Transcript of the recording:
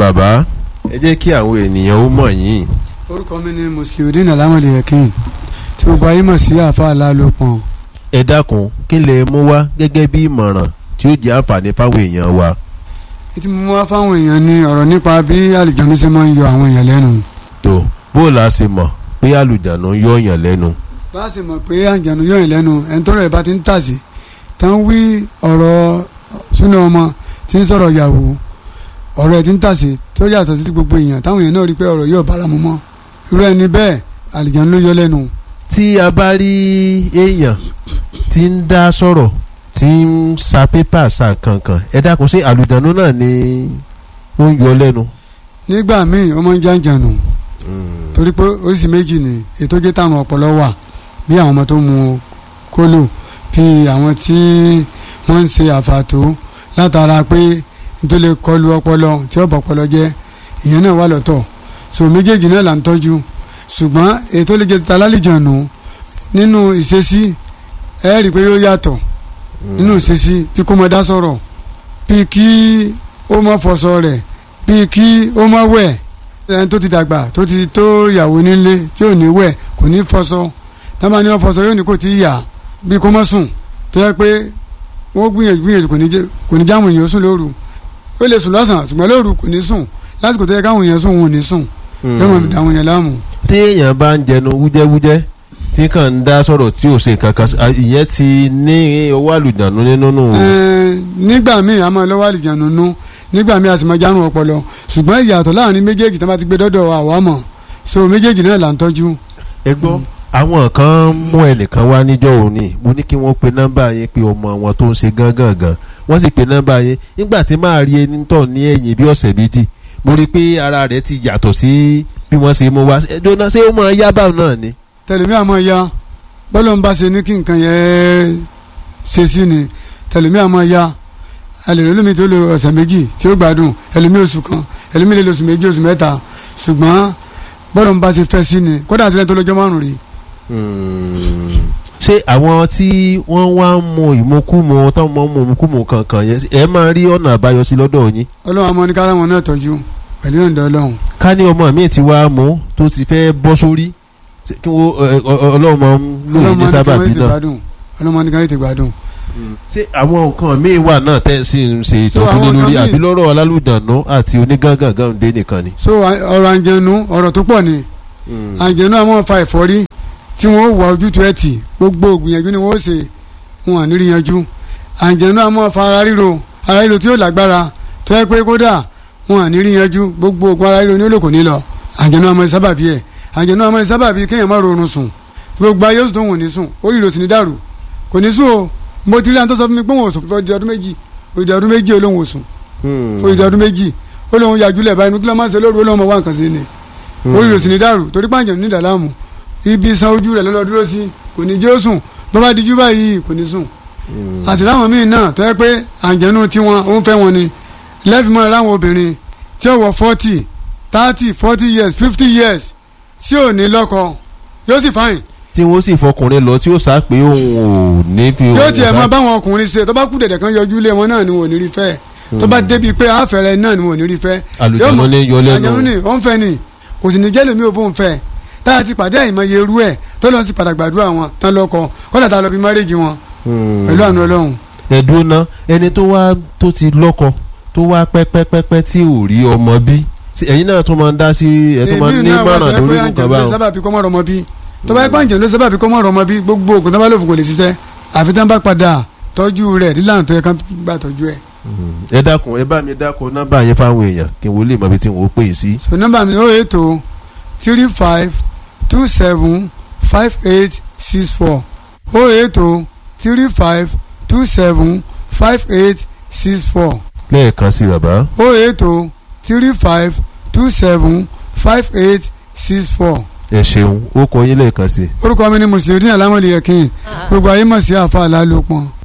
bàbá ẹ jẹ́ kí àwọn ènìyàn ó mọ̀ yín. orúkọ mi ni musliudeen alamode yakin tí gbogbo ayé mọ̀ sí àfa alálòpọ̀n. ẹ dákun kí lè mú wá gẹ́gẹ́ bí ìmọ̀ràn tí ó jẹ́ àǹfààní fáwọn èèyàn wa. ètí mo mú wá fáwọn èèyàn ní ọ̀rọ̀ nípa bí àlìjánu ṣe máa ń yọ àwọn èèyàn lẹ́nu. tó bó o la ṣe mọ̀ pé àlùjánu yọ yàn lẹ́nu. bá a ṣe mọ̀ pé àlìjánu yọ yàn lẹ́nu ẹni tọ́rọ̀ ẹ̀ bá ti ń tàsí tán wí ọ̀rọ̀ súnà ọmọ tí ń sọ̀rọ̀ yàwó ọ̀rọ̀ ẹ̀ ti ń tàsí tó yàtọ̀ sí gbogbo èèyàn táwọn èèyàn náà rí pé ọ̀rọ̀ yóò bára mu mọ́ irú ẹni bẹ́ẹ̀ àlìjánu ló yọ lẹ́nu. tí a bá rí èèyàn tí ń dá sọ̀rọ̀ tí ń sa pépà sa kankan ẹ dákun sí àlùjánu náà ni ó ń yọ lẹ́nu. nígbà míì ó máa ń jàǹjànù torí pé oríṣi méjì ni ètò jẹ́ táwọn ọpọlọ wà bí àwọn ọmọ tó mu kólò bí àwọn tí wọ́n ń ṣe àfàtó látara pé nítorí lè kọlu ọpọlọ tí ó bọ̀ ọpọlọ jẹ́ ìyẹn náà wà lọ́tọ̀ so méjèèjì náà là ń tọ́jú ṣùgbọ́n ètò lè jẹ́ találìjànù nínú ìṣesí ẹ rí i pé yóò yàtọ̀ nínú ìṣesí bí kò mọ dá sọ̀rọ̀ bí kí ó mọ fọṣọ rẹ̀ bí kí ó mọ wẹ̀ ẹni tó ti dàgbà tó ti tó ìyàwó nílé tí ò ní wẹ̀ kò ní fọṣọ tábà ní wọn fọṣọ yóò ní kò tí ì yà bí kò mọ sùn tó yẹ pé wọ́n gbìyànjú gbìyànjú kò ní jẹ́ kò ní jáwọn èèyàn sùn lóru ó lè sùn lọ́sàn ṣùgbọ́n lóru kò ní sùn lásìkò tó yẹ káwọn èèyàn sùn wọn ò ní sùn yóò mọ̀ dáwọn èèyàn láàmú. tí èèyàn bá ń jẹnu wújẹ́wújẹ́ tí kàn ń dá sọ̀rọ̀ tí ò ṣe nǹkan kan ìyẹn ti ní owó àlùjánu nínú nù. nígbà míì a máa lọ́wọ́ àlùjánu nú nígbà míì a sì máa járun ọpọlọ ṣùgbọ́n ìyàtọ̀ láàrin méjèèjì tó bá ti gbé dọ́dọ̀ àwa mọ̀ so méjèèjì náà là ń tọ́jú. ẹ gbọ́ àwọn kan mú ẹnìkan wá níjọ́ òní mo ní kí wọ́n pe nọ́mbà yẹn pé ọmọ wọn tó ń ṣe gángan gan wọ́n sì pe nọ́mbà yẹn nígbà tí máa rí ẹni tọ̀ ní ẹ̀yìn bí ọ̀sẹ̀ méjì mo rí i pé ara rẹ̀ ti yàtọ̀ sí bí wọ́n ṣe mú wá ẹjọ́ ṣé ó máa yá báwọn náà ni. tẹlifí àmọ́ ya bọ́lọ̀ ń bá ṣe ní kí nǹkan yẹn ṣe sí ni tẹlifí àmọ́ ya ẹlẹ́rìí lómi tó lo ọ̀sẹ̀ méjì tí ó gbádùn ẹlẹ́mí oṣù kan ẹlẹ́mí lè lo oṣù méjì oṣù mẹ́ta ṣùgbọ́n bọ́lọ̀ ń bá ṣe fẹ́ sí ni kódà àti lẹ́yìn tó lọ́jọ́ márùn-ún rí ṣé àwọn tí wọ́n wá ń mu ìmukúmu táwọn máa ń mu ìmukúmu kankan yẹn ẹ máa rí ọ̀nà àbáyọ sí lọ́dọ̀ yín. ọlọ́run àmọ́ ní kára wọn náà tọ́jú pẹ̀lú ìyọ̀ǹda ọlọ́run. ká ní ọmọ mi ti wá mú tó ti fẹ́ bọ́ sórí kí wọ́n ọlọ́run máa ń lò ní sábàbí náà. ọlọ́run máa ní káyọ̀ ti gbádùn. ṣé àwọn nǹkan míì wà náà tẹ́ ẹ sì ń ṣe ìtọ́jú lé lórí àbí lọ́rọ̀ alálùdànù àti onígángangan dé nìkan ni. so ọ̀rọ̀ àǹjẹ̀nu ọ̀rọ̀ tó pọ̀ ni àǹjẹ̀nu àwọn fa ẹ̀fọ́rí tí wọ́n wà ojútùú ẹ̀ tì gbogbo ògbìyànjú ni wọ́n ṣe wọn à ní rí yanjú àǹjẹ̀nú àmọ́ fa ara ríro ara ríro tí yóò lágbára tó yẹ pé kódà wọn à ní rí yanjú gbogbo ògùn ara ríro ní olóko ní lọ àǹjẹ̀nú àmọ́ sábàbí ẹ̀ àǹjẹ̀nú àmọ́ sábàbí kéèyàn má rọrùn sùn gbogbo ayé oṣù tó wọn ò ní sùn orí ìrò sì ní dàrú kò ní sùn o mo ti rí àwọn tó sọ fún mi pé wọn ò sùn fún ọdún méjì òdì ọdún méjì olóhùn ò sùn òdì ọdún méjì olóhùn yàjúlẹ̀ báyìí kí ló máa ń ṣe lóru olóhùn ọmọ wa nǹkan sí ni orí ìrò sì ní dàrú torí pàǹjẹ̀ ní ìdàlámù ibi san ojú rẹ̀ lọ́lọ́ dúró sí kò ní jẹ́ ó sùn bó bá dijú báyìí kò ní sùn. àti láwọn míì náà tó yẹ pé àǹjẹ̀nu tiwọn ó ń fẹ́ wọn ni lẹ́fìmọ́ láwọn obìnrin tí ó wọ forty thirty forty years fifty years tí ò ní lọ́kọ yóò sì fáyìn. tí wọ́n sì fọkùnrin lọ tí ó sá pé òun ò ní fi. yóò tiẹ̀ mọ báwọn ọkùnrin ṣe tó bá kú dẹ̀dẹ̀ kan yọjú lé wọn náà ni wọn ò ní rí fẹ́ tó bá débi pé àfẹ́rẹ́ náà ni wọn ò ní rí fẹ́. àlùjánu ní yọ lẹ́nu. àjẹmú ni ó ń fẹ́ ni kò sì ní jẹ́ lómi ò bó ń fẹ́ tá a ti pàdé àìmọye irú ẹ̀ tó lọ sí padà gbàdúrà wọn tán lọ́kọ kódà tá a lọ bí márèjì wọn pẹ̀lú àánú Ọlọ́run. ẹ̀dùn náà ẹni tó wá tó ti lọ́kọ tó wá pẹ́pẹ́pẹ́pẹ́ tí ò rí ọmọ bí ẹ̀yin náà tó máa ń dá sí ẹ̀ tó máa ń ní mọ̀ràn lórí nǹkan báwọn. èmi náà wà tó yẹ pé àǹjẹ̀ ló sábà fi kọ́mọ́ rọmọ bí tó bá yẹ pé àǹjẹ̀ ló sábà fi kọ́mọ́ rọmọ bí gbogbo ògùn tó bá lòfò kò lè ṣiṣẹ́ àfi tán bá padà tọ́jú rẹ̀ nílànà tó yẹ kán gbà tọ́jú ẹ̀. ẹ dákun ẹ bá mi dákun nọ́mbà yẹn fáwọn èèyàn kí n wo lè mọ ibi tí n ò pè é sí. so nọ́mbà mi ó ètò three five two seven five eight six four oh eight oh three five two seven five eight six four lẹ́ẹ̀kan sí bàbá. oh eight oh three five two seven five eight six four. ẹ ṣeun ó kọ yín lẹ́ẹ̀kan sí. orúkọ mi ni mùsùlùmí alámọ̀lẹ́yẹ̀kìn gbogbo ayé mọ̀ sí àfa àlálòpọ̀.